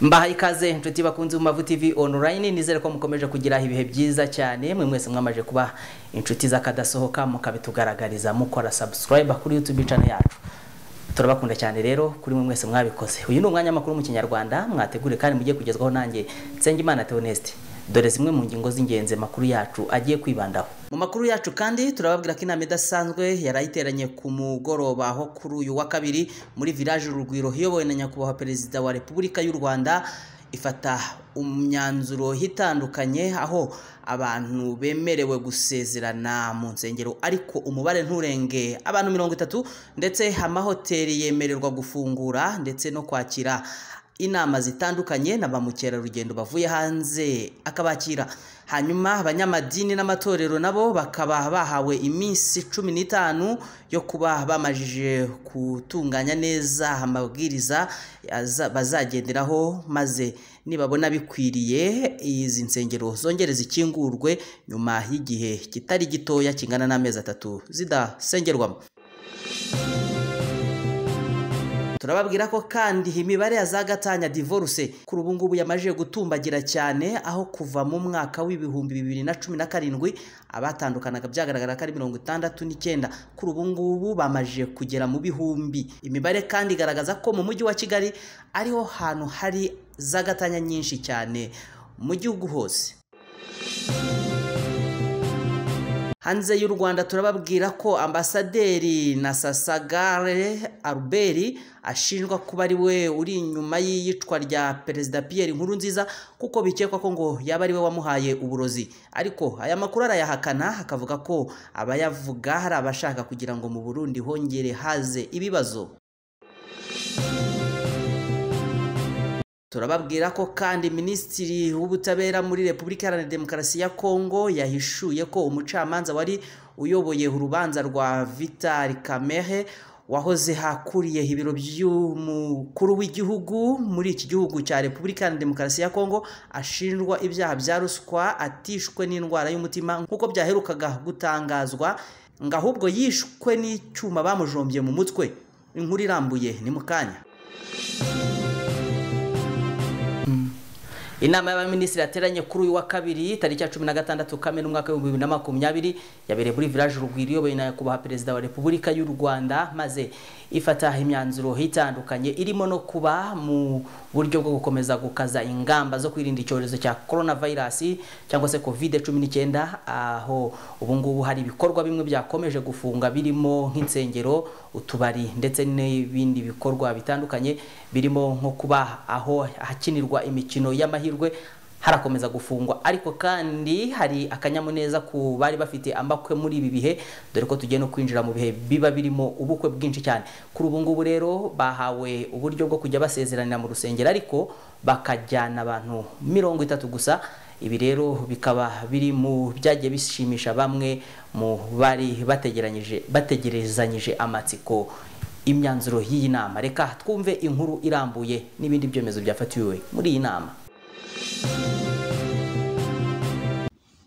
mbahaye ikaze inshuti bakunze Bumavu TV online nizere ko mukomeje kugira ibihe byiza cyane mwe mwese mwamaje kuba inshuti z'akadasohoka mukabitugaragariza mukora subscribe kuri YouTube channel yacu turabakunda cyane rero kuri mwe mwese mwabikoze uyu ni umwanya makuru mu kinyarwanda mwategure kandi mugiye kugezwaho nanjye Nsengimana Theoneste dore zimwe mu ngingo z'ingenzi makuru yacu agiye kwibandaho mu makuru yacu kandi turababwira ko inama idasanzwe yari ayiteranye ku mugoroba aho kuri uyu wa kabiri muri village urugwiro iyobowe na nyakubahwa perezida wa repubulika y'u rwanda ifata imyanzuro itandukanye aho abantu bemerewe gusezerana mu nsengero ariko umubare nturenge abantu mirongo itatu ndetse amahoteli yemererwa gufungura ndetse no kwakira inama zitandukanye na ba mukerarugendo bavuye hanze akabakira hanyuma abanyamadini n'amatorero nabo bakaba bahawe iminsi cumi n'itanu yo kuba bamajije gutunganya neza amabwiriza bazagenderaho maze nibabona bikwiriye izi nsengero zongere zikingurwe nyuma y'igihe kitari gitoya kingana n'amezi atatu zidasengerwamo turababwira ko kandi imibare ya za gatanya divorce kuri ubu ngubu yamajije gutumbagira cyane aho kuva mu mwaka w'ibihumbi bibiri na cumi na karindwi abatandukanaga byagaragara ko ari mirongo itandatu n'icyenda kuri ubu ngubu bamajije kugera mu bihumbi imibare kandi igaragaza ko mu mujyi wa kigali ariho hantu hari za gatanya nyinshi cyane mu gihugu hose hanze y'u rwanda turababwira ko ambasaderi na sasagare albert ashinjwa kuba ari we uri inyuma y'iyicwa rya perezida Pierre Nkurunziza kuko bikekwa ko ngo yaba ari we wamuhaye uburozi ariko aya makuru arayahakana akavuga ko abayavuga hari abashaka kugira ngo mu burundi hongere haze ibibazo turababwira ko kandi minisitiri w'ubutabera muri repubulika iharanira demokarasi ya kongo yahishuye ko umucamanza wari uyoboye urubanza rwa vitali kamehe wahoze hakuriye ibiro by'umukuru w'igihugu muri iki gihugu cya repubulika iharanira demokarasi ya kongo ashinjwa ibyaha bya ruswa atishwe n'indwara y'umutima nk'uko byaherukaga gutangazwa ngo ahubwo yishwe n'icyuma bamujombye mu mutwe inkuru irambuye ni mu kanya inama y'abaminisitiri yateranye kuri uyu wa kabiri tariki ya cumi na gatandatu kamena umwaka w'ibihumbi bibiri na makumyabiri yabereye muri village urugwiro iyobowe na nyakubahwa perezida wa repubulika y'u rwanda maze ifata imyanzuro itandukanye irimo no kuba mu buryo bwo gukomeza gukaza ingamba zo kwirinda icyorezo cya coronavirus cyangwa se covid cumi n'icyenda aho ubu ngubu hari ibikorwa bimwe byakomeje gufunga birimo nk'insengero utubari ndetse n'ibindi bikorwa bitandukanye birimo nko kuba aho hakinirwa imikino y'amahirwe harakomeza gufungwa ariko kandi hari akanyamuneza ku bari bafite ambakwe muri ibi bihe dore ko tugiye no kwinjira mu bihe biba birimo ubukwe bwinshi cyane kuri ubu ngubu rero bahawe uburyo bwo kujya basezeranira mu rusengero ariko bakajyana abantu mirongo itatu gusa ibi rero bikaba biri mu byagiye bishimisha bamwe mu bari bategeranyije bategerezanyije amatsiko imyanzuro y'iyi nama reka twumve inkuru irambuye n'ibindi byemezo byafatiwe muri iyi nama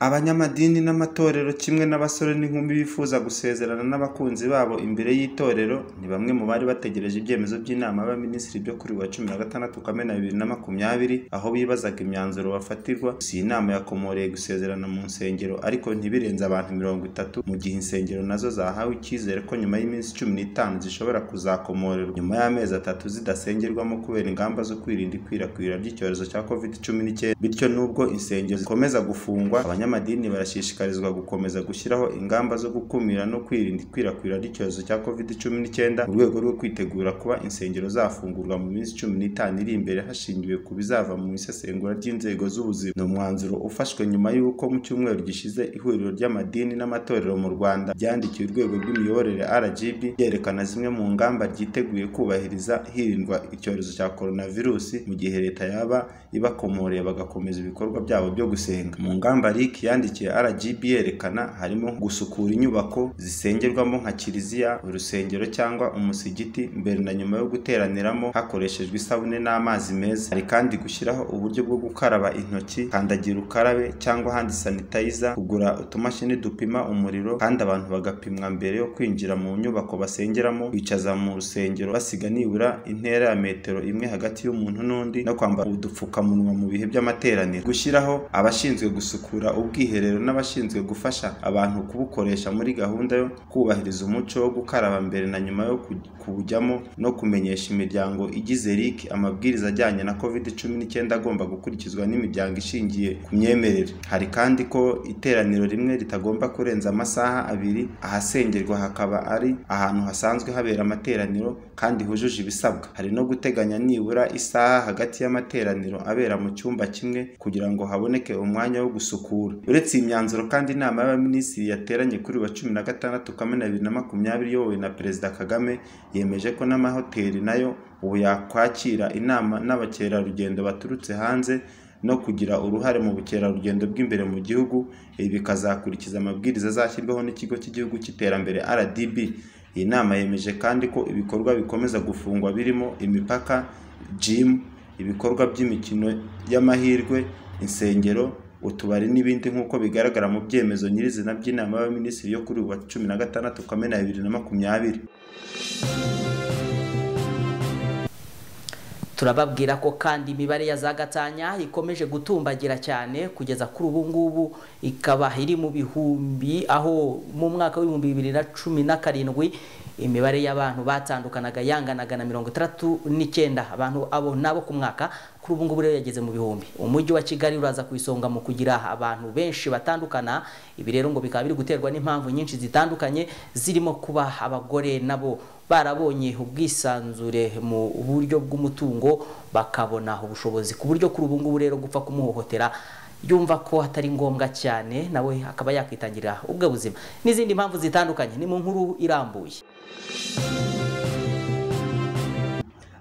abanyamadini n'amatorero kimwe n'abasore n'inkumi bifuza gusezerana n'abakunzi babo imbere y'itorero ni bamwe mu bari bategereje ibyemezo by'inama y'abaminisitiri byo kuri wa cumi na gatandatu kamena bibiri na makumyabiri aho bibazaga imyanzuro bafatirwa si iyi nama yakomoreye gusezerana mu nsengero ariko ntibirenze abantu mirongo itatu mu gihe insengero nazo zahawe icyizere ko nyuma y'iminsi cumi n'itanu zishobora kuzakomorerwa nyuma y'amezi atatu zidasengerwamo kubera ingamba zo kwirinda ikwirakwira ry'icyorezo cya covid cumi n'icyenda bityo n'ubwo insengero zikomeza gufungwa abanyamadini barashishikarizwa gukomeza gushyiraho ingamba zo gukumira no kwirinda ikwirakwira ry'icyorezo cya covid cumi n'icyenda mu rwego rwo kwitegura kuba insengero zafungurwa mu minsi cumi n'itanu iri imbere hashingiwe ku bizava mu isesengura ry'inzego z'ubuzima ni umwanzuro ufashwe nyuma y'uko mu cyumweru gishize ihuriro ry'amadini n'amatorero mu rwanda ryandikiye urwego rw'imiyoborere rgb ryerekana zimwe mu ngamba ryiteguye kubahiriza hirindwa icyorezo cya coronavirus mu gihe leta yaba ibakomoreye bagakomeza ibikorwa byabo byo gusenga mu ngamba riki yandikiye RGB yerekana harimo gusukura inyubako zisengerwamo nka kiliziya urusengero cyangwa umusigiti mbere na nyuma yo guteraniramo hakoreshejwe isabune n'amazi meza hari kandi gushyiraho uburyo bwo gukaraba intoki kandagira ukarabe cyangwa handi sanitayiza kugura utumashini dupima umuriro kandi abantu bagapimwa mbere yo kwinjira mu nyubako basengeramo kwicaza mu rusengero basiga nibura intera ya metero imwe hagati y'umuntu n'undi no kwambara udupfukamunwa mu bihe by'amateraniro gushyiraho abashinzwe gusukura ubwiherero n'abashinzwe gufasha abantu kubukoresha muri gahunda yo kubahiriza umuco wo gukaraba mbere na nyuma yo ku- kuwujyamo no kumenyesha imiryango igize RIC amabwiriza ajyanye na covid cumi n'icyenda agomba gukurikizwa n'imiryango ishingiye ku myemerere hari kandi ko iteraniro rimwe ritagomba kurenza amasaha abiri ahasengerwa hakaba ari ahantu hasanzwe habera amateraniro kandi hujuje ibisabwa hari no guteganya nibura isaha hagati y'amateraniro abera mu cyumba kimwe kugira ngo haboneke umwanya wo gusukura uretse iyi myanzuro kandi inama y'abaminisitiri yateranye kuri uyu wa cumi na gatandatu kamena bibiri na makumyabiri iyobowe na perezida kagame yemeje ko n'amahoteli nayo ubu yakwakira inama n'abakerarugendo baturutse hanze no kugira uruhare mu bukerarugendo bw'imbere mu gihugu ibi bikazakurikiza amabwiriza azashyirwaho n'ikigo cy'igihugu cy'iterambere RDB iyi nama yemeje kandi ko ibikorwa bikomeza gufungwa birimo imipaka gym ibikorwa by'imikino y'amahirwe insengero utubari n'ibindi nk'uko bigaragara mu byemezo nyirizina by'inama y'abaminisitiri yo kuri uyu wa cumi na gatandatu kamena bibiri na makumyabiri turababwira ko kandi imibare ya za gatanya ikomeje gutumbagira cyane kugeza kuri ubu ngubu ikaba iri mu bihumbi aho mu mwaka w'ibihumbi bibiri na cumi na karindwi imibare y'abantu batandukanaga yanganaga na mirongo itandatu n'icyenda abantu abo nabo ku mwaka kuri ubu ngubu rero yageze mu bihumbi umujyi wa kigali uraza ku isonga mu kugira abantu benshi batandukana ibi rero ngo bikaba biri guterwa n'impamvu nyinshi zitandukanye zirimo kuba abagore nabo barabonye ubwisanzure mu buryo bw'umutungo bakabona ubushobozi ku buryo kuri ubu ngubu rero gupfa kumuhohotera yumva ko atari ngombwa cyane nawe akaba yakwitangirira ubwo buzima n'izindi mpamvu zitandukanye ni mu nkuru irambuye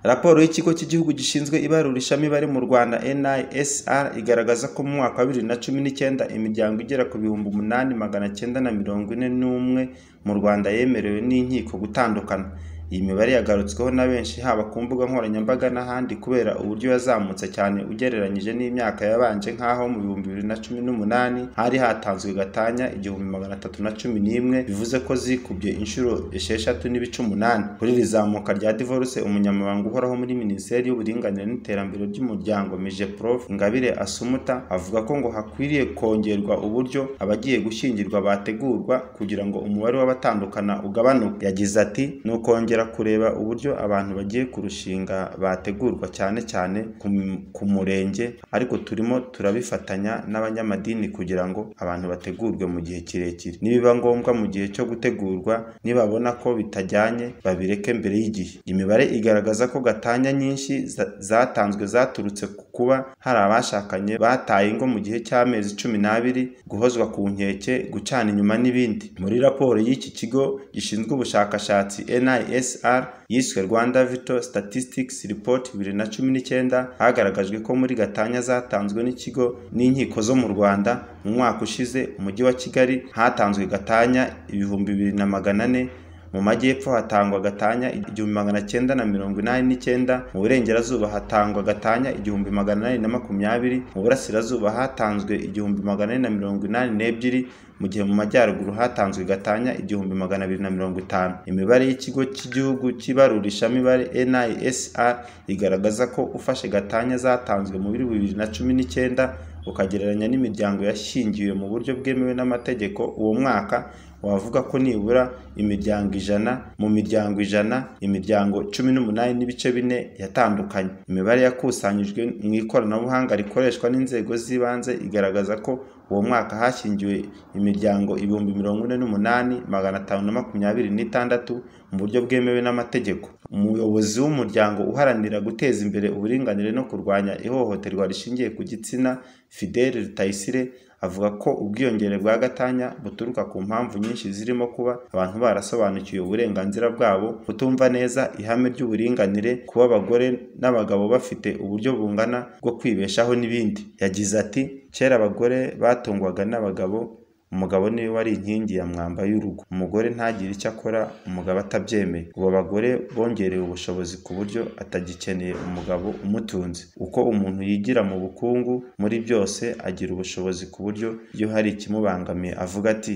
raporo y'ikigo cy'igihugu gishinzwe ibarurishamibare mu rwanda nisr igaragaza ko mu mwaka wa bibiri na cumi n'icyenda imiryango igera ku bihumbi umunani magana cyenda na mirongo ine n'umwe mu rwanda yemerewe n'inkiko gutandukana iyi mibare yagarutsweho na benshi haba ku mbuga nkoranyambaga n'ahandi kubera uburyo yazamutse cyane ugereranyije n'imyaka yabanje nk'aho mu bihumbi bibiri na cumi n'umunani hari hatanzwe gatanya igihumbi magana atatu na cumi n'imwe bivuze ko zikubye inshuro esheshatu n'ibice umunani kuri iri zamuka rya divorce umunyamabanga uhoraho muri minisiteri y'uburinganire n'iterambere ry'umuryango mije prof ingabire asumuta avuga ko ngo hakwiriye kongerwa uburyo abagiye gushyingirwa bategurwa kugira ngo umubare w'abatandukana ugabanuke yagize ati ni ukongera kureba uburyo abantu bagiye kurushinga bategurwa cyane cyane ku m- ku murenge ariko turimo turabifatanya n'abanyamadini kugira ngo abantu bategurwe mu gihe kirekire nibiba ngombwa mu gihe cyo gutegurwa nibabona ko bitajyanye babireke mbere y'igihe imibare igaragaza ko gatanya nyinshi za- zatanzwe zaturutse ku kuba hari abashakanye bataye ingo mu gihe cy'amezi cumi n'abiri guhozwa ku nkeke gucana inyuma n'ibindi muri raporo y'iki kigo gishinzwe ubushakashatsi nisr yiswe rwanda vital statistics report bibiri na cumi n'icyenda hagaragajwe ko muri gatanya zatanzwe n'ikigo n'inkiko zo mu rwanda mu mwaka ushize umujyi wa kigali hatanzwe gatanya ibihumbi bibiri na magana ane mu majyepfo hatangwa gatanya igihumbi magana cyenda na mirongo inani n'icyenda mu burengerazuba hatangwa gatanya igihumbi magana inani na makumyabiri mu burasirazuba hatanzwe igihumbi magana ane na mirongo inani n'ebyiri mu gihe mu majyaruguru hatanzwe gatanya igihumbi magana abiri na mirongo itanu imibare y'ikigo cy'igihugu cy'ibarurishamibare nisr igaragaza ko ufashe gatanya zatanzwe mu bibiri na cumi n'icyenda ukagereranya n'imiryango yashingiwe mu buryo bwemewe n'amategeko uwo mwaka wavuga ko nibura imiryango ijana mu miryango ijana imiryango cumi n'umunani n'ibice bine yatandukanye imibare yakusanyijwe mu ikoranabuhanga rikoreshwa n'inzego z'ibanze igaragaza ko uwo mwaka hashingiwe imiryango ibihumbi mirongo ine n'umunani magana atanu na makumyabiri n'itandatu mu buryo bwemewe n'amategeko umuyobozi w'umuryango uharanira guteza imbere uburinganire no kurwanya ihohoterwa rishingiye ku gitsina fidele rutayisire avuga ko ubwiyongere bwa gatanya buturuka ku mpamvu nyinshi zirimo kuba abantu barasobanukiwe uburenganzira bwabo kutumva neza ihame ry'uburinganire kuba abagore n'abagabo bafite uburyo bungana bwo kwibeshaho n'ibindi yagize ati kera abagore batungwaga n'abagabo umugabo niwe wari inkingi ya mwamba y'urugo umugore ntagire icyo akora umugabo atabyemeye ubu abagore bongerewe ubushobozi ku buryo atagikeneye umugabo umutunze uko umuntu yigira mu bukungu muri byose agira ubushobozi ku buryo iyo hari ikimubangamiye avuga ati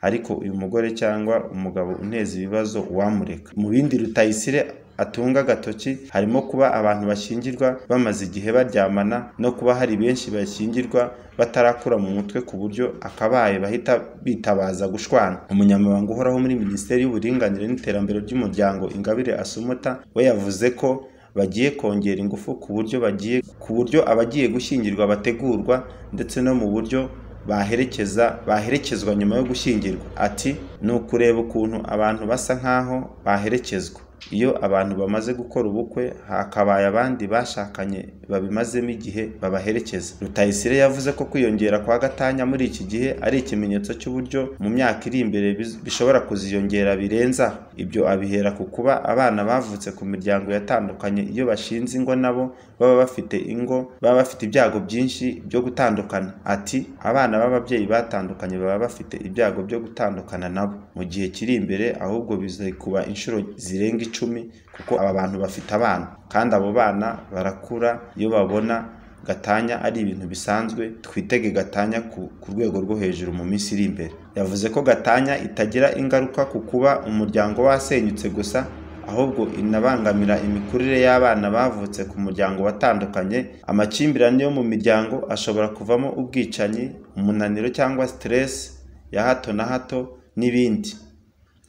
ariko uyu mugore cyangwa umugabo uneza ibibazo uwamureka mu bindi rutayisire atunga agatoki harimo kuba abantu bashyingirwa bamaze igihe baryamana no kuba hari benshi bashyingirwa batarakura mu mutwe ku buryo akabaye bahita bitabaza gushwana umunyamabanga uhoraho muri minisiteri y'uburinganire n'iterambere ry'umuryango ingabire asumota we yavuze ko bagiye kongera ingufu ku buryo bagiye ku buryo abagiye gushyingirwa bategurwa ndetse no mu buryo baherekeza baherekezwa nyuma yo gushyingirwa ati ni ukureba ukuntu abantu basa nk'aho baherekezwa iyo abantu bamaze gukora ubukwe hakabaye abandi bashakanye babimazemo igihe babaherekeza rutayisire yavuze ko kwiyongera kwa gatanya muri iki gihe ari ikimenyetso cy'uburyo mu myaka iri imbere biz- bishobora kuziyongera birenza ibyo abihera ku kuba abana bavutse ku miryango yatandukanye iyo bashinze ingo nabo baba bafite ingo baba bafite ibyago byinshi byo gutandukana ati abana b'ababyeyi batandukanye baba bafite ibyago byo gutandukana nabo mu gihe kiri imbere ahubwo bizikuba inshuro zirenga icumi kuko aba bantu bafite abana kandi abo bana barakura iyo babona gatanya ari ibintu bisanzwe twitege gatanya ku ku rwego rwo hejuru mu minsi iri imbere yavuze ko gatanya itagira ingaruka ku kuba umuryango wasenyutse gusa ahubwo inabangamira imikurire y'abana bavutse ku muryango watandukanye amakimbirane yo mu miryango ashobora kuvamo ubwicanyi umunaniro cyangwa siteresi ya hato na hato n'ibindi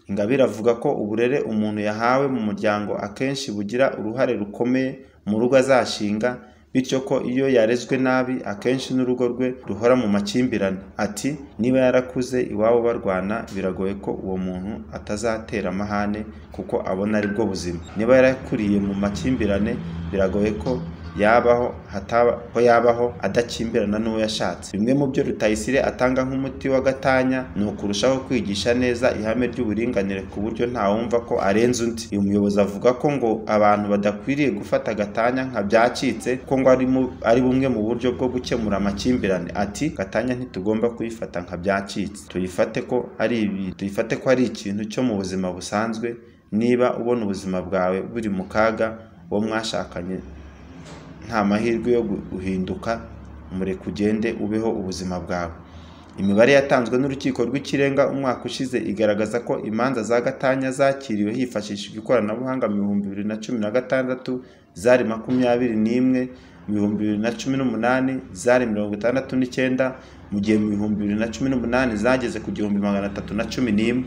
ingabire avuga ko uburere umuntu yahawe mu muryango akenshi bugira uruhare rukomeye mu rugo azashinga bityo ko iyo yarezwe nabi akenshi n'urugo rwe ruhora mu makimbirane ati niba yarakuze iwabo barwana biragoye ko uwo muntu atazatera amahane kuko abona ari bwo buzima niba yarakuriye mu makimbirane biragoye ko yabaho hataba ko yabaho adakimbirana n'uwo yashatse bimwe mu byo rutayisire atanga nk'umuti wa gatanya ni ukurushaho kwigisha neza ihame ry'uburinganire ku buryo ntawumva ko arenze undi uyu muyobozi avuga ko ngo abantu badakwiriye gufata gatanya nka byacitse ko ngo ari mu- ari bumwe mu buryo bwo gukemura amakimbirane ati gatanya ntitugomba kuyifata nka byacitse tuyifate ko ari ibi- tuyifate ko ari ikintu cyo mu buzima busanzwe niba ubona ubuzima bwawe buri mu kaga uwo mwashakanye nta mahirwe yo guhinduka mureke ugende ubeho ubuzima bwawe imibare yatanzwe n'urukiko rw'ikirenga umwaka ushize igaragaza ko imanza za gatanya zakiriwe hifashishijwe ikoranabuhanga mu bihumbi bibiri na cumi na gatandatu zari makumyabiri n'imwe mu bihumbi bibiri na cumi n'umunani zari mirongo itandatu n'icyenda mu gihe mu bihumbi bibiri na cumi n'umunani zageze ku gihumbi magana atatu na cumi n'imwe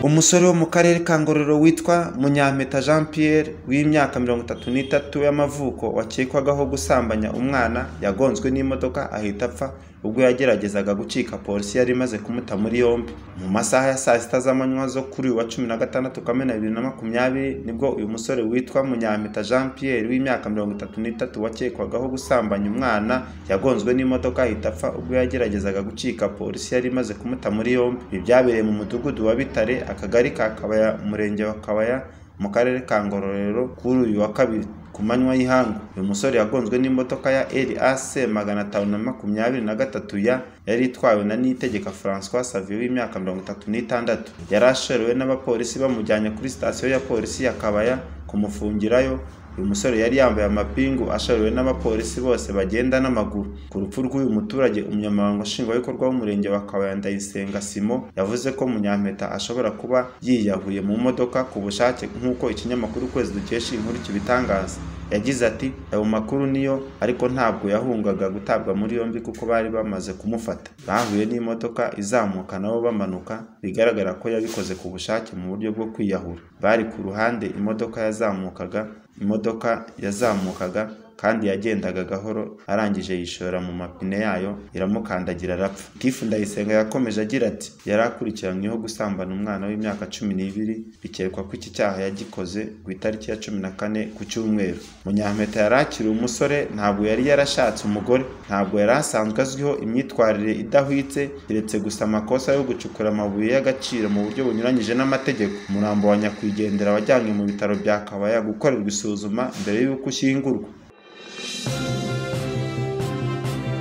umusore wo mu karere ka ngororero witwa munyampeta jean pierre w'imyaka mirongo itatu n'itatu y'amavuko wakekwagaho gusambanya umwana yagonzwe n'imodoka ahita apfa ubwo yageragezaga gucika polisi yari imaze kumuta muri yombi mu masaha ya saa sita z'amanywa zo kuri uyu wa cumi na gatandatu kamena bibiri na makumyabiri nibwo uyu musore witwa munyampeta jean pierre w'imyaka mirongo itatu n'itatu wakekwagaho gusambanya umwana yagonzwe n'imodoka ahita apfa ubwo yageragezaga gucika polisi yari imaze kumuta muri yombi ibi byabereye mu mudugudu wa bitare akagari ka kabaya umurenge wa kabaya mu karere ka ngororero kuri uyu wa kabiri ku manywa y'ihangu uyu musore yagonzwe n'imodoka ya RAC magana atanu na makumyabiri na gatatu ya yari itwawe na Niyitegeka François Xavier w'imyaka mirongo itatu n'itandatu yari ashorewe n'abapolisi bamujyanye kuri sitasiyo ya polisi ya Kabaya kumufungirayo uyu musore yari yambaye amapingu ashoreye n'abapolisi bose bagenda n'amaguru ku rupfu rw'uyu muturage umunyamabanga nshingwabikorwa w'umurenge wa kabaya ndayisenga simo yavuze ko munyampeta ashobora kuba yiyahuye mu modoka ku bushake nk'uko ikinyamakuru ukwezi dukesha inkuru kibitangaza yagize ati ayo makuru niyo ariko ntabwo yahungaga gutabwa muri yombi kuko bari bamaze kumufata bahuye n'imodoka izamuka nabo bamanuka bigaragara ko yabikoze ku bushake mu buryo bwo kwiyahura bari ku ruhande imodoka yazamukaga imodoka yazamukaga kandi yagendaga gahoro arangije yishora mu mapine yayo iramukandagira arapfa tifu ndayisenga yakomeje agira ati yari akurikiranyweho gusambana umwana w'imyaka cumi n'ibiri bikekwa ko iki cyaha yagikoze ku itariki ya cumi na kane ku cyumweru munyampeta yari akiri umusore ntabwo yari yarashatse umugore ntabwo yari asanzwe azwiho imyitwarire idahwitse keretse gusa amakosa yo gucukura amabuye y'agaciro mu buryo bunyuranyije n'amategeko umurambo wa nyakwigendera wajyanywe mu bitaro bya kabaya gukorerwa isuzuma mbere y'uko ushyingurwa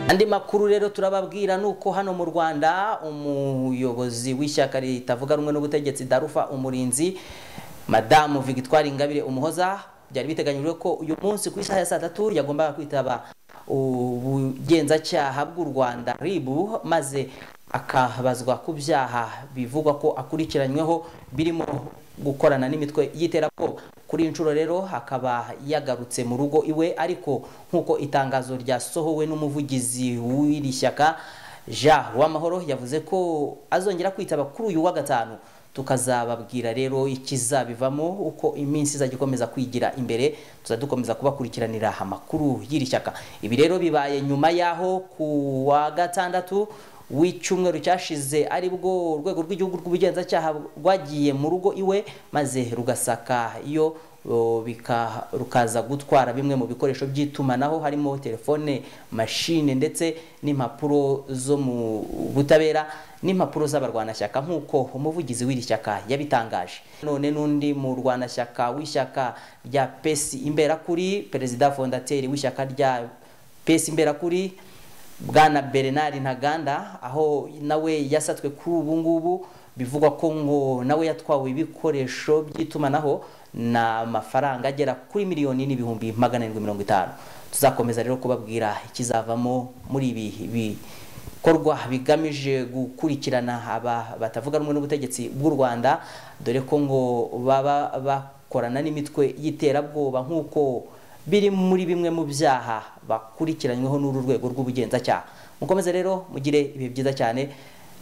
andi makuru rero turababwira nuko hano mu Rwanda umuyobozi w'ishyaka ritavuga rumwe n'ubutegetsi Darufa umurinzi Madamu Victoire Ingabire Umuhoza byari biteganyijwe ko uyu munsi ku isaha ya saa tatu yagombaga kwitaba ubugenzacyaha bw'u Rwanda ribu maze akabazwa ku byaha bivugwa ko akurikiranyweho birimo gukorana n'imitwe y'iterabwoba kuri inshuro rero akaba yagarutse mu rugo iwe ariko nk'uko itangazo ryasohowe n'umuvugizi w'iri shyaka jean uwamahoro yavuze ko azongera kwitaba kuri uyu wa gatanu tukazababwira rero ikizabivamo uko iminsi izajya ikomeza kwigira imbere tuzadukomeza kubakurikiranira amakuru y'iri shyaka ibi rero bibaye nyuma y'aho ku wa gatandatu w'icyumweru cyashize ari bwo urwego rw'igihugu rw'ubugenzacyaha rwagiye mu rugo iwe maze rugasaka iyo o, bika- rukaza gutwara bimwe mu bikoresho by'itumanaho harimo telefone mashine ndetse n'impapuro zo mu butabera n'impapuro z'abarwanashyaka nk'uko umuvugizi w'iri shyaka yabitangaje none n'undi mu rwanashyaka w'ishyaka rya pesi imberakuri perezida fondateri w'ishyaka rya pesi imberakuri bwana bernard ntaganda aho nawe yasatswe kuri ubu ngubu bivugwa ko ngo nawe yatwawe ibikoresho by'itumanaho n'amafaranga agera kuri miliyoni n'ibihumbi magana arindwi mirongo itanu tuzakomeza rero kubabwira ikizavamo muri ibi bikorwa bigamije gukurikirana aba batavuga rumwe n'ubutegetsi bw'u rwanda dore ko ngo baba bakorana n'imitwe y'iterabwoba nk'uko biri muri bimwe mu byaha bakurikiranyweho n'uru rwego rw'ubugenzacyaha mukomeze rero mugire ibihe byiza cyane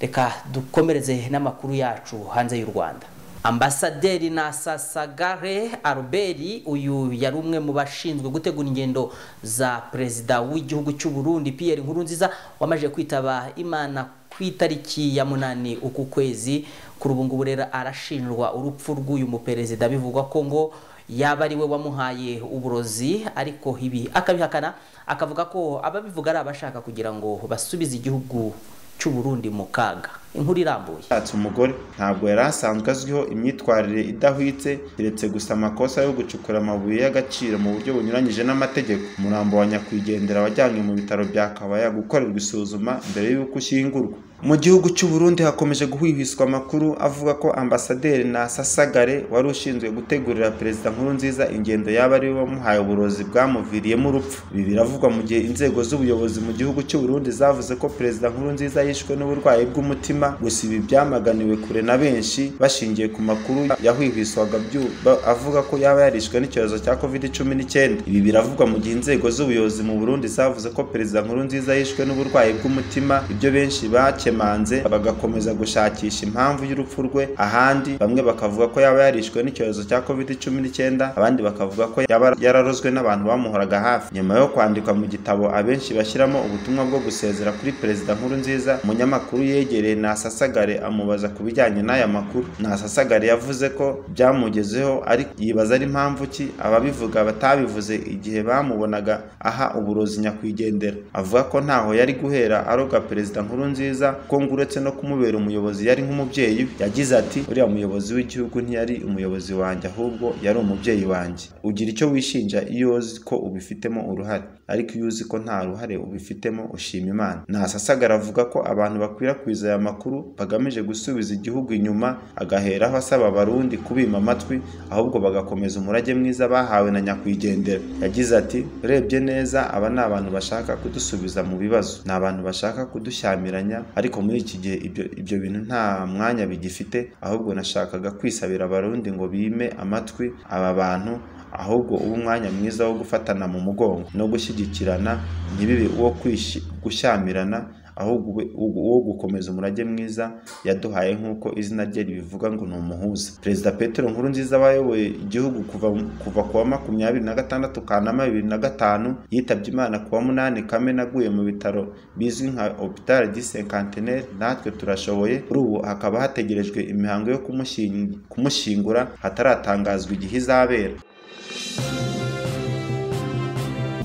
reka dukomereze n'amakuru yacu hanze y'u rwanda ambasaderi nasasagare aruberi uyu yari umwe mu bashinzwe gutegura ingendo za perezida w'igihugu cy'u burundi pierre nkurunziza wamaze kwitaba imana ku itariki ya munani uku kwezi kuri ubu ngubu rero arashinjwa urupfu rw'uyu muperezida bivugwa ko ngo yaba ari we wamuhaye uburozi ariko ibi akabihakana akavuga ko ababivuga ari abashaka kugira ngo basubize igihugu cy'u Burundi mu kaga inkuru irambuye yashatse umugore ntabwo yari asanzwe azwiho imyitwarire idahwitse keretse gusa amakosa yo gucukura amabuye y'agaciro mu buryo bunyuranyije n'amategeko umurambo wa nyakwigendera wajyanywe mu bitaro bya kabaya gukorerwa isuzuma mbere y'uko ushyingurwa mu gihugu cy'u Burundi hakomeje guhwihwiswa amakuru avuga ko ambasaderi Nasasagare wari ushinzwe gutegurira perezida Nkurunziza ingendo yaba ari we wamuhaye uburozi bwamuviriyemo urupfu ibi biravugwa mu gihe inzego z'ubuyobozi mu gihugu cy'u Burundi zavuze ko perezida Nkurunziza yishwe n'uburwayi bw'umutima gusa ibi byamaganiwe kure na benshi bashingiye ku makuru yahwihwiswaga byuba avuga ko yaba yarishwe n'icyorezo cya covid cumi n'icyenda ibi biravugwa mu gihe inzego z'ubuyobozi mu Burundi zavuze ko perezida Nkurunziza yishwe n'uburwayi bw'umutima ibyo benshi bakemanze bagakomeza gushakisha impamvu y'urupfu rwe ahandi bamwe bakavuga ko yaba yarishwe n'icyorezo cya covid cumi n'icyenda abandi bakavuga ko yaba yararozwe n'abantu bamuhoraga hafi nyuma yo kwandikwa mu gitabo abenshi bashyiramo ubutumwa bwo gusezera kuri perezida Nkurunziza umunyamakuru yegereye Nasasagare amubaza ku bijyanye n'aya makuru Nasasagare yavuze ko byamugezeho ari yibaza ari mpamvu ki ababivuga batabivuze igihe bamubonaga aha uburozi nyakwigendera avuga ko ntaho yari guhera aroga perezida Nkurunziza ko ngo uretse no kumubera umuyobozi yari nk'umubyeyi we. yagize ati uriya muyobozi w'igihugu ntiyari umuyobozi wanjye ahubwo yari umubyeyi wanjye ugira icyo wishinja iyo uzi ko ubifitemo uruhare ariko iyo uzi ko nta ruhare ubifitemo ushima Imana Nasasagara avuga ko abantu bakwirakwiza aya makuru bagamije gusubiza igihugu inyuma agaheraho asaba abarundi kubima amatwi ahubwo bagakomeza umurage mwiza bahawe na nyakwigendera yagize ati urebye neza aba ni abantu bashaka kudusubiza mu bibazo ni abantu bashaka kudushyamiranya ariko muri iki gihe ibyo, ibyo bintu nta mwanya bigifite ahubwo nashakaga kwisabira abarundi ngo bime amatwi aba bantu ahubwo uba umwanya mwiza wo gufatana mu mugongo no gushyigikirana ntibibe uwo kwishi- gushyamirana ahubwo ube uwo- uwo gukomeza umurage mwiza yaduhaye nk'uko izina rye ribivuga ngo ni umuhuza perezida petero nkurunziza wayoboye igihugu kuva kuva ku wa makumyabiri na gatandatu kanama bibiri na gatanu yitabye imana ku wa munani kamena aguye mu bitaro bizwi nka hopital di senkanteneri natwe turashoboye kuri ubu hakaba hategerejwe imihango yo kumushying- kumushyingura hataratangazwa igihe izabera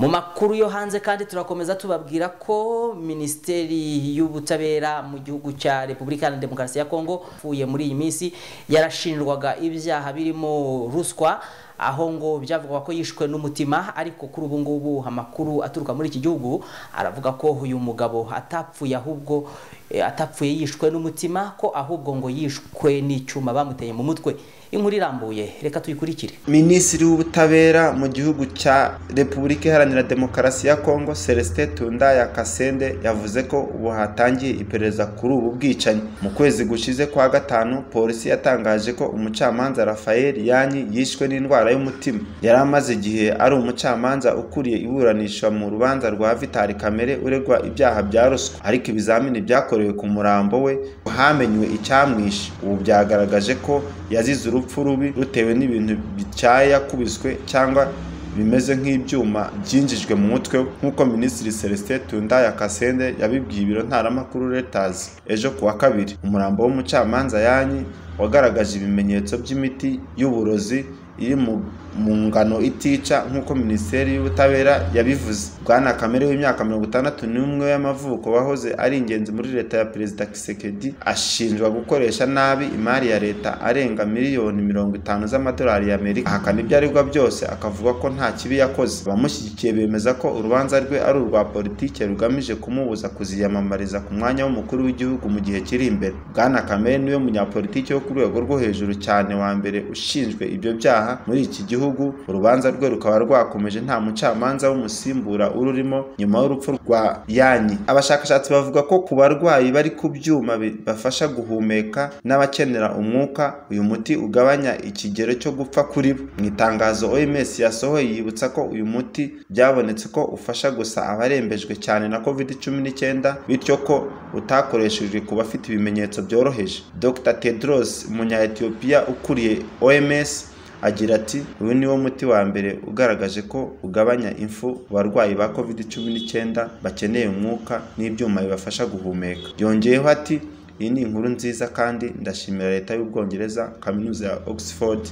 mu makuru yo hanze kandi turakomeza tubabwira ko minisiteri y'ubutabera mu gihugu cya repubulika iharanira demokarasi ya kongo uvuye muri iyi minsi yarashinjwaga ibyaha birimo ruswa aho ngo byavugwa ko yishwe n'umutima ariko kuri ubu ngubu amakuru aturuka muri iki gihugu aravuga ko uyu mugabo atapfuye ahubwo eh, atapfuye yishwe n'umutima ko ahubwo ngo yishwe n'icyuma bamuteye mu mutwe inkuru irambuye reka tuyikurikire minisitiri w'ubutabera mu gihugu cya repubulika iharanira demokarasi ya kongo celestin tundaya kasende yavuze ko ubu hatangiye iperereza kuri ubu bwicanyi mu kwezi gushize kwa gatanu polisi yatangaje ko umucamanza rafael yanyi yishwe n'indwara y'umutima yari amaze igihe ari umucamanza ukuriye iburanishwa mu rubanza rwa vitali kamere uregwa ibyaha bya ruswa ariko ibizamini byakorewe ku murambo we hamenywe icyamwishe ubu byagaragaje ko yazize urupfu urupfu rubi rutewe n'ibintu bityaye yakubiswe cyangwa bimeze nk'ibyuma byinjijwe mu mutwe we nk'uko minisitiri celestin tundaya kasende yabibwiye ibiro ntaramakuru reuters ejo ku wa kabiri umurambo w'umucamanza yanyi wagaragaje ibimenyetso by'imiti y'uburozi iri mu mu ngano itica nk'uko minisiteri y'ubutabera yabivuze bwana kamere w'imyaka mirongo itandatu n'umwe y'amavuko wahoze ari ingenzi muri leta ya perezida kisekedi ashinjwa gukoresha nabi imari ya leta arenga miliyoni mirongo itanu z'amadolari y'amerika ahakana ibyo aregwa byose akavuga ko nta kibi yakoze abamushyigikiye bemeza ko urubanza rwe ari urwa politike rugamije kumubuza kuziyamamariza ku mwanya w'umukuru w'igihugu mu gihe kiri imbere bwana kamere niwe munyapolitike wo ku rwego rwo hejuru cyane wa mbere ushinjwe ibyo byaha muri iki gihugu gihugu urubanza rwe rukaba rwakomeje nta mucamanza w'umusimbura ururimo nyuma y'urupfu rwa yanyi abashakashatsi bavuga ko ku barwayi bari ku byuma bibafasha guhumeka n'abakenera umwuka uyu muti ugabanya ikigero cyo gupfa kuri bo mu itangazo oms yasohoye yibutsa ko uyu muti byabonetse ko ufasha gusa abarembejwe cyane na covid cumi n'icyenda bityo ko utakoreshejwe ku bafite ibimenyetso byoroheje dr tedros umunya-etiyopiya ukuriye oms agira ati uyu niwo muti wa mbere ugaragaje ko ugabanya impfu abarwayi ba covid cumi n'icyenda bakeneye umwuka n'ibyuma bibafasha guhumeka yongeyeho ati iyi ni inkuru nziza kandi ndashimira leta y'ubwongereza kaminuza ya oxford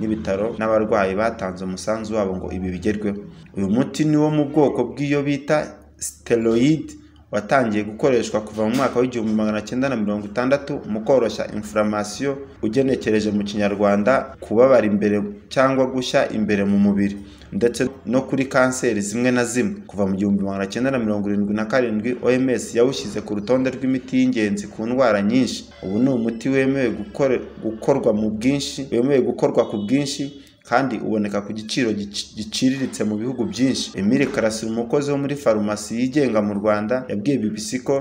n'ibitaro n'abarwayi batanze umusanzu wabo ngo ibi bigerweho uyu muti ni wo mu bwoko bw'iyo bita steroid watangiye gukoreshwa kuva mu mwaka w'igihumbi magana cyenda na mirongo itandatu mu koroshya inflammation ugenekereje mu kinyarwanda kubabara imbere cyangwa gushya imbere mu mubiri ndetse no kuri kanseri zimwe na zimwe kuva mu gihumbi magana cyenda na mirongo irindwi na karindwi oms yawushyize ku rutonde rw'imiti y'ingenzi ku ndwara nyinshi ubu ni umuti wemewe gukorwa mu bwinshi wemewe gukorwa ku bwinshi kandi uboneka ku giciro giciriritse mu bihugu byinshi Emile Karasira umukozi wo muri farumasi yigenga mu Rwanda yabwiye BBC ko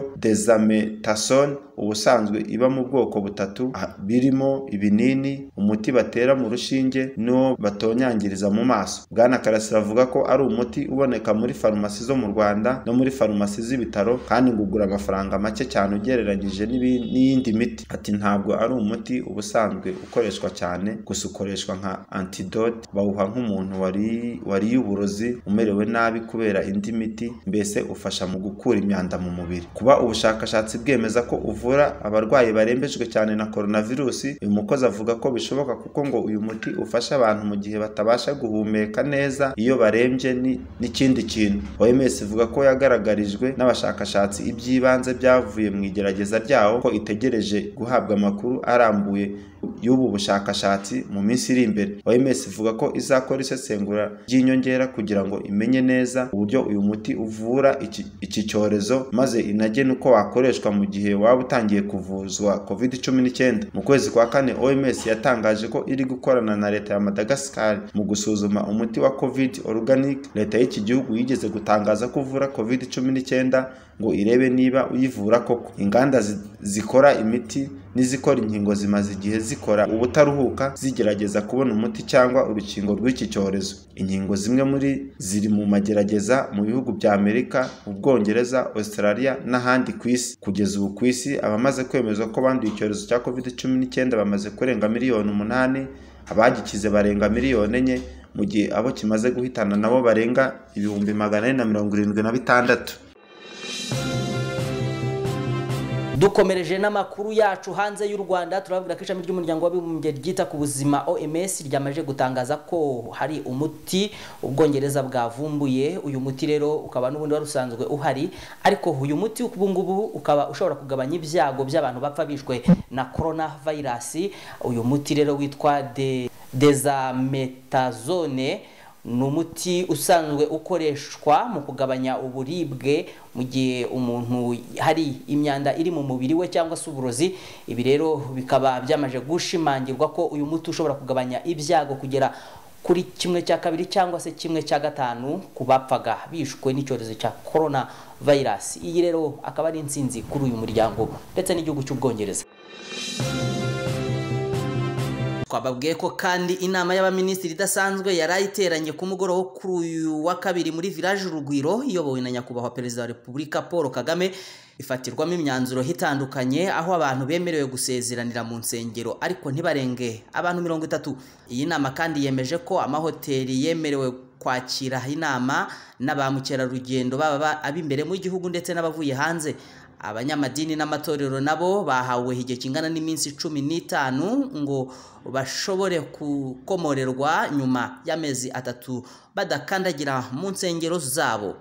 Desamethasone ubusanzwe iba mu bwoko butatu birimo ibinini umuti batera mu rushinge n'uwo batonyangiriza mu maso bwana karasira avuga ko ari umuti uboneka muri farumasi zo mu Rwanda no muri farumasi z'ibitaro kandi ngo ugura amafaranga make cyane ugereranyije n'iyindi miti ati ntabwo ari umuti ubusanzwe ukoreshwa cyane gusa ukoreshwa nka antidote bawuha nk'umuntu wariye uburozi umerewe nabi kubera indi miti mbese ufasha mu gukura imyanda mu mubiri kuba ubushakashatsi bwemeza ko uvura abarwayi barembejwe cyane na koronavirusi uyu mukozi avuga ko bishoboka kuko ngo uyu muti ufasha abantu mu gihe batabasha guhumeka neza iyo barembye n'ikindi kintu oms ivuga ko yagaragarijwe n'abashakashatsi iby'ibanze byavuye mu igerageza ryawo ko itegereje guhabwa amakuru arambuye y'ubu bushakashatsi mu minsi iri imbere oms ivuga ko izakora isesengura ry'inyongera kugira ngo imenye neza uburyo uyu muti uvura iki, iki cyorezo maze inagene uko wakoreshwa mu gihe waba utangiye kuvuzwa covid cumi n'icyenda mu kwezi kwa kane oms yatangaje ko iri gukorana na leta ya madagascar mu gusuzuma umuti wa covid organic leta y'iki gihugu yigeze gutangaza ko uvura covid cumi n'icyenda ngo irebe niba uyivura koko inganda zi, zikora imiti n'izikora inkingo zimaze igihe zikora ubutaruhuka zigerageza kubona umuti cyangwa urukingo rw'iki cyorezo inkingo zimwe muri ziri mu magerageza mu bihugu bya amerika ubwongereza australia n'ahandi ku isi kugeza ubu ku isi abamaze kwemezwa ko banduye icyorezo cya covid cumi n'icyenda bamaze kurenga miliyoni umunani abagikize barenga miliyoni enye mu gihe abo kimaze guhitana nabo barenga ibihumbi magana ane na mirongo irindwi na bitandatu dukomereje n'amakuru yacu hanze y'u rwanda turababwira ko ishami ry'umuryango w'abibumbye ryita ku buzima oms ryamaze gutangaza ko hari umuti ubwongereza bwavumbuye uyu muti rero ukaba n'ubundi wari usanzwe uhari ariko uyu muti ubu ngubu ukaba ushobora kugabanya ibyago by'abantu bapfa bishwe na corona virus uyu muti rero witwa de dezametazone ni umuti usanzwe ukoreshwa mu kugabanya uburibwe mu gihe umuntu hari imyanda iri mu mubiri we cyangwa se uburozi ibi rero bikaba byamaje gushimangirwa ko uyu muti ushobora kugabanya ibyago kugera kuri kimwe cya kabiri cyangwa se kimwe cya gatanu ku bapfaga bishwe n'icyorezo cya korona vayirasi iyi rero akaba ari insinzi kuri uyu muryango ndetse n'igihugu cy'ubwongereza twababwiye ko kandi inama y'abaminisitiri idasanzwe yari ayiteranye ku mugoroba wo kuri uyu wa kabiri muri village urugwiro iyobowe na nyakubahwa perezida wa repubulika paul kagame ifatirwamo imyanzuro itandukanye aho abantu bemerewe gusezeranira mu nsengero ariko ntibarenge abantu mirongo itatu iyi nama kandi yemeje ko amahoteli yemerewe kwakira inama na ba mukerarugendo baba ab'imbere mu gihugu ndetse n'abavuye hanze abanyamadini n'amatorero nabo bahawe igihe kingana n'iminsi cumi n'itanu ngo bashobore gukomorerwa nyuma y'amezi atatu badakandagira mu nsengero zabo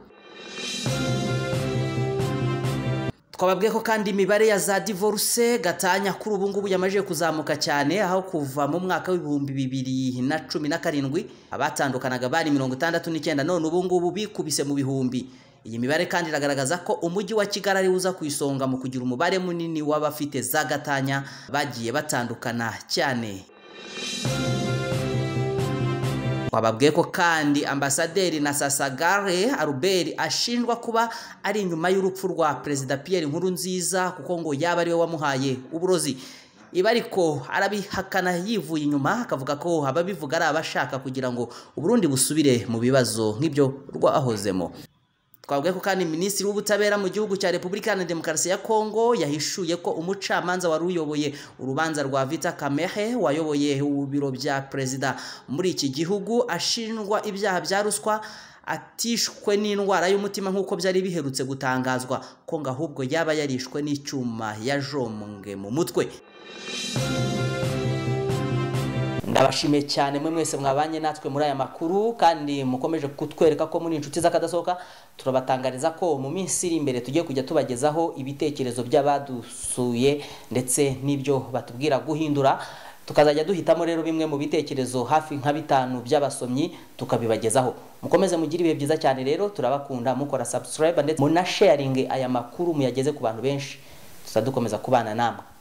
twababwiye ko kandi imibare ya za divorce gatanya kuri ubu ngubu yamajije kuzamuka cyane aho kuva mu mwaka w'ibihumbi bibiri na cumi na karindwi abatandukanaga bari mirongo itandatu n'icyenda none ubu ngubu bikubise mu bihumbi iyi mibare kandi iragaragaza ko umujyi wa kigali ari uza ku isonga mu kugira umubare munini w'abafite za gatanya bagiye batandukana cyane wababwiye ko kandi ambasaderi na sasagare aruberi ashinjwa kuba ari inyuma y'urupfu rwa perezida Pierre Nkurunziza kuko ngo yaba ariwe wamuhaye uburozi iba ariko arabihakana yivuye inyuma akavuga ko ababivuga ari abashaka kugira ngo uburundi busubire mu bibazo nk'ibyo rwahozemo twabwiye ko kandi minisitiri w'ubutabera mu gihugu cya repubulika iharanira demokarasi ya kongo yahishuye ko umucamanza wari uyoboye urubanza rwa vita kamehe wayoboye biro bya perezida muri iki gihugu ashinjwa ibyaha bya ruswa atishwe n'indwara y'umutima nk'uko byari biherutse gutangazwa ko ngo ahubwo yaba yarishwe n'icyuma yajombwe mu mutwe ndabashimiye cyane mwe mwese mwabanye natwe muri aya makuru kandi mukomeje kutwereka ko muri inshuti z'akadasohoka turabatangariza ko mu minsi iri imbere tugiye kujya tubagezaho ibitekerezo by'abadusuye ndetse n'ibyo batubwira guhindura tukazajya duhitamo rero bimwe mu bitekerezo hafi nka bitanu by'abasomyi tukabibagezaho mukomeze mugire ibihe byiza cyane rero turabakunda mukora subscribe ndetse munasharinge aya makuru muyageze ku bantu benshi tuzadukomeza kubana namwe